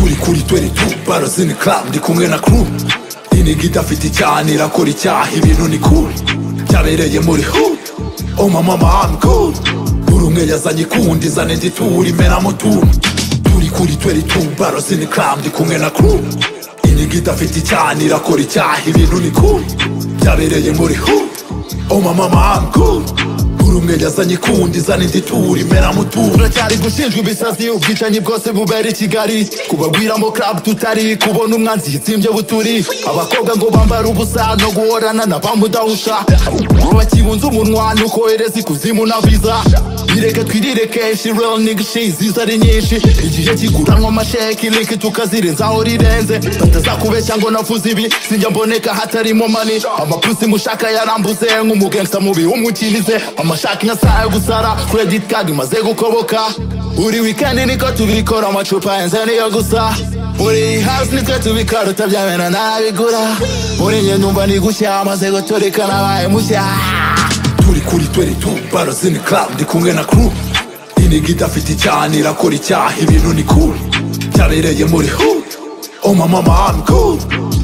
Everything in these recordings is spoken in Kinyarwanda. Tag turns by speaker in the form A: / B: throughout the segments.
A: kuri 22 Baros in the club ndi kumwe na crew inigita fiti cyane irakora icyaha ibintu ni cool byabereye muri hood oh my mama I'm cool buri umwe yazanye ikundi zane nditura imena mutuntu turi kuri 22 Baros in the club ndi kumwe na crew inigita fiti cyane irakora icyaha ibintu ni cool byabereye muri hood oh my mama I'm cool buri umwe yazanye ikundi zana indi turi imera mutura
B: turacyari gushinjwa ibisazi ubwicanyi bwose bubera i kigali kubagwiramo club tutari kubona umwanzi yitsimbye buturi abakobwa ngo bambara ubusa no guhorana na bamudahusha bakibunze umunwa nukohereza ikuzimu na viza bireke twirire kenshi real nigshi ziza ari nyinshi igihe kiguranwa amasheki liki tukazirenzaho rirenze batazakubeshya ngo navuze ibi sinjya mboneka hatarimo mani amapusi mushaka yarambuze nk'umugangsta mubi w'umukirize amashaka nyasaye yo gusara credit card imaze gukoboka buri weekend niko tubikora amacupa yenze niyo gusa muri house nitwe tubikarota byamena nabigura muri njye ndumva ni gushya amaze guturika nabaye mushya
A: turi kuri 22 baros in the club ndi kumwe na crew inigita afite cyane irakora icyaha ibintu ni cool byabereye muri hood oh my mama I'm cool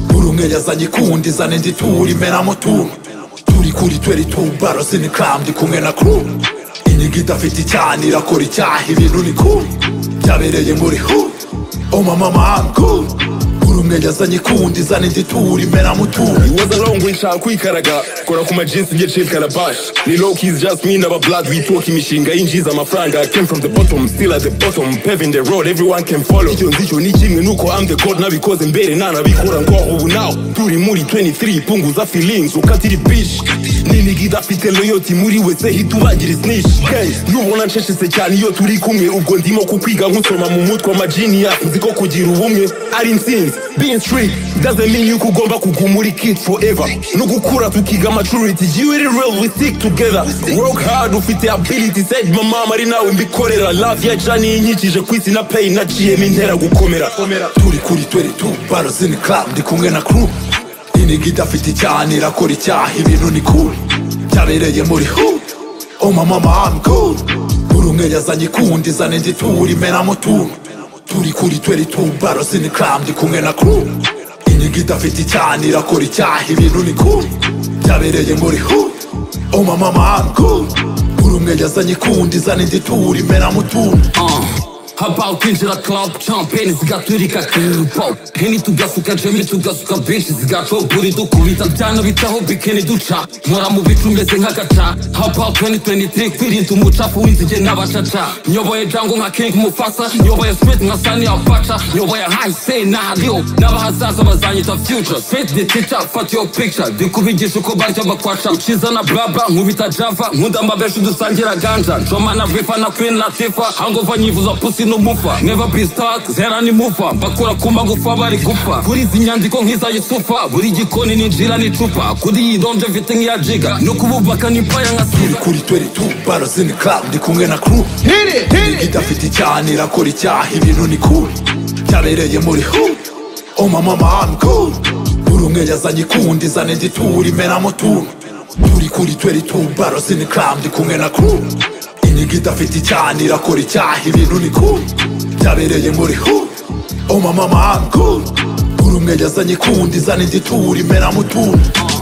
A: buri umwe yazanye ikundi zana indi turi imena mutuntu turi kuri 22 baros in the club ndi kumwe na crew inigita afite cyane irakora icyaha ibintu ni cool byabereye muri hood oh my mama I'm cool buri umwe yazanye ikundi zana indi turi imena mutuntu
C: waza longo nshaka kwikaraga kora ku majinsi nge chill calabash ni low keys just me naba blood we talk imishinga yinjiza amafaranga I came from the bottom still at the bottom paving the road everyone can follow icyo nzico ni kimwe nuko I'm the god nabikoze mbere nanabikora ngo ubu now turi muri 23 punguza feelings ukatiri bitch ninigida afite loyalty muri wese hitubagira snitch hey nubona nsheshese cyane iyo turi kumwe ubwo ndimo kukwiga nkusoma mu mutwe amagenius nzi ko kugira ubumwe ari intsinzi being street doesn't mean yuko ugomba kuguma uri kid forever no gukura tukiga maturity you really real we stick together work hard ufite ability said mama ari nawe mbikorera love ya jani inyikije ku isi na pain naciyemo intera gukomera
A: turi kuri 22 baros in the club ndi kumwe na crew inigita afite cyane irakora icyaha ibintu ni cool byabereye muri hood oh my mama I'm cool buri umwe yazanye ikundi zana indi turi imena mutuntu turi kuri 22 baros in the club ndi kumwe na crew inigita afite cyane irakora icyaha ibintu ni cool byabereye muri hood oh my mama I'm cool buri umwe yazanye ikundi zana indi turi imena mutuntu
D: Habau kwinjira club champagne zigaturika kibo heni tugasuka jemi tugasuka benshi zigaco buri dukubita byana bitaho bikeni duca nkora mu bicu meze nk'agaca habau 2023 kwirinda umucafu w'inzige n'abacaca nyoboye jango nka king mufasa nyoboye smith nka sani abaca nyoboye hise n'ahariho n'abahazaza bazanyita future faith the teacher fat your picture ndikubigisha uko barya bakwaca uciza na braba nkubita java nkunda amabeshi dusangira ganja njoma na rifa na queen latifa hangova nyivuza pusi n'umufa never be stuck zera ni mufa mbakura ku magufa bari gupfa kuri izi nyandiko nk'iza yusufa buri gikoni ninjira n'icupa kuri iyi donje mfite nk'iya jiga no kububaka ni paya nka sida
A: kuri 22 baros in the club ndi kumwe na crew inigita afite cyane irakora icyaha ibintu ni cool byabereye muri hood oh my mama I'm cool buri umwe yazanye ikundi zana indi turi imena mutuntu turi kuri 22 baros in the club ndi kumwe na crew inigita afite cyane irakora icyaha ibintu ni cool byabereye muri hood oh my mama I'm cool buri umwe yazanye ikundi zana indi turi imena mutuntu